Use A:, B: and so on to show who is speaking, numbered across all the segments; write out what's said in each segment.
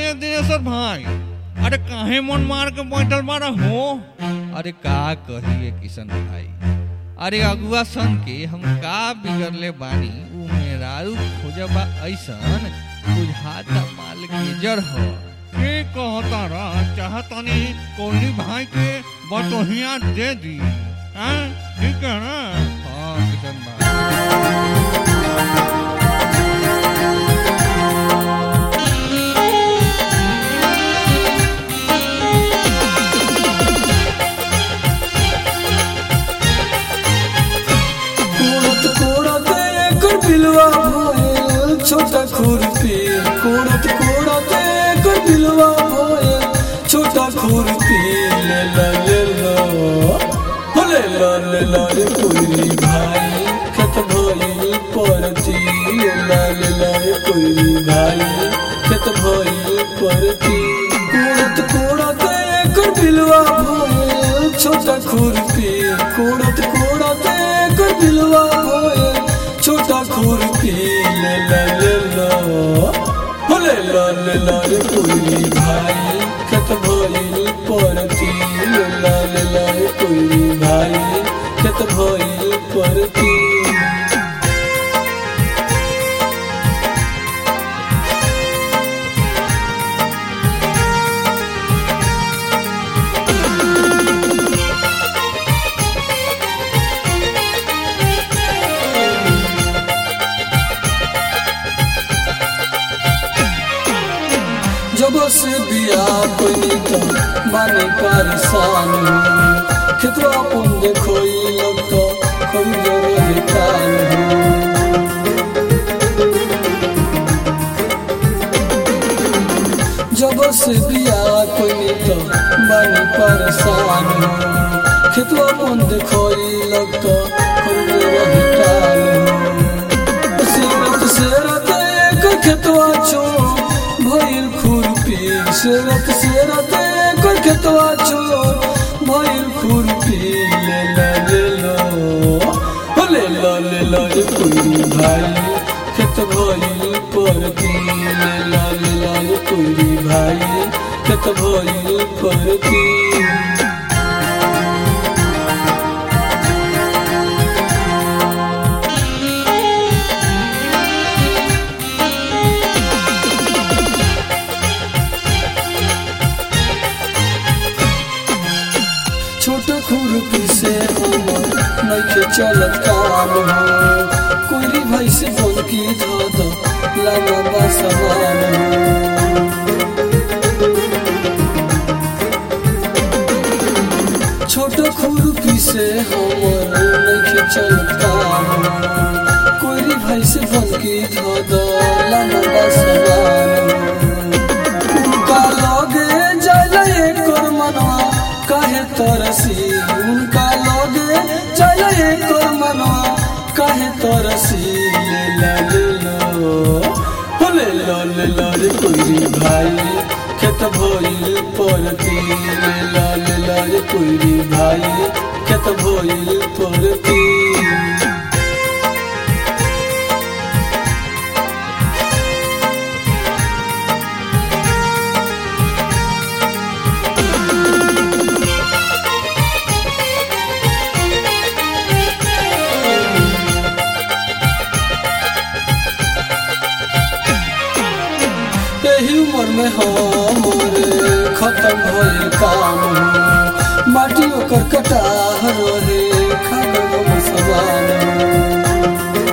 A: ये दिनेश्वर भाई अरे काहे मन मार के बैठल बारा हो अरे का कहिए किशन भाई अरे अगुआ सन के हम का बिगड़ले बानी उ मेरारू खोजबा ऐसन बुझाता माल के जड़ हो के कहता रहा चाहतनी कोली भाई के बटोहिया दे दी हैं ठीक है ना हाँ किशन भाई
B: कोड़त कोड़त एकर बिलवा भोए छोटा खुरपी कोड़त कोड़त एकर बिलवा भोए छोटा खुरपी ले ला ले ला हो ले ला ले ला रे कोई भाई खत भइल परती ले ला ले ला रे कोई भाई खत भइल परती कोड़त कोड़त एकर बिलवा भोए छोटा खुरपी कोड़त कोड़त एकर बिलवा भोए छोटा खुरपी ले ला ले ला हो ले ला ले ला रे कोई भाई खत भइल परती ले ला ले ला रे कोई भाई खत भइल परती जब से बिया कोई तो माने परेशान हूँ खेतवा अपन देखो लग तो कोई जरूर कान हूँ जब से बिया कोई तो माने परेशान हूँ खेतवा अपन देखो लग तो कोई जरूर कान हूँ सेरत सेरत एक खेतवा छो भइल खुरपी सेरत सेरत एक खेतवा छो भइल खुरपी ले ला ले लो हो ले ला ले ला रे कोई भाई खेत भइल परती ले ला ले ला रे कोई भाई खेत भइल परती छोट खुरपी से हमर नइखे चलत काम हो कोई भाई से फोन की धो दो लगा बा समान हो छोट खुरपी से हमर नइखे चलत काम हो कोई भाई से फोन की धो दो लगा बा समान हो उनका लगे जल एकर मनवा काहे तरसी उनका लगे जल एकर मनवा काहे तरसी ले ला ले लो हो ले लो ले लो रे कोई भाई खेत भइल परती ले ला ले ला रे कोई भाई खेत भइल परती यही उम्र में हमरे खत्म भइल काम हो माटी ओकर कटा रहे खागल सवाल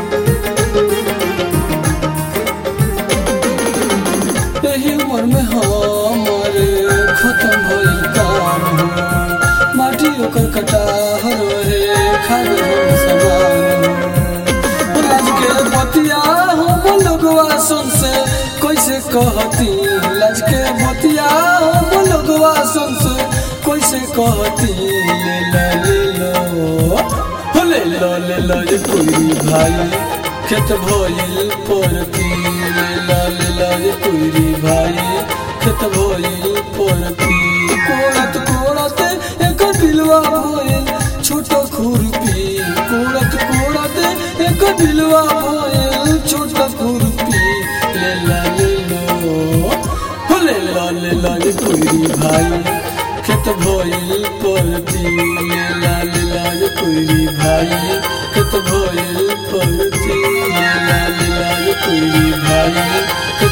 B: यही उम्र में हमरे खत्म भइल काम हो माटी ओकर कटा रहे खागल सवाल लाज के बतिया हम लोगवा सुन से कैसे कहती लाज के बतिया हम लोगवा सुन से कैसे कहती ले ला ले लो हो ले लो ले लो रे कोई भाई खेत भइल परती ले ला ले ला रे कोई भाई खेत भइल परती कोड़त कोड़त एक दिलवा भइल छोट खुरपी कोड़त कोड़त एक दिलवा भइल छोट खुरपी ले ला ले लो हो ले लीला रे कोई भाई खेत भइल परती लीला लीला रे कोई भाई खेत भइल परती लीला लीला रे कोई भाई खेत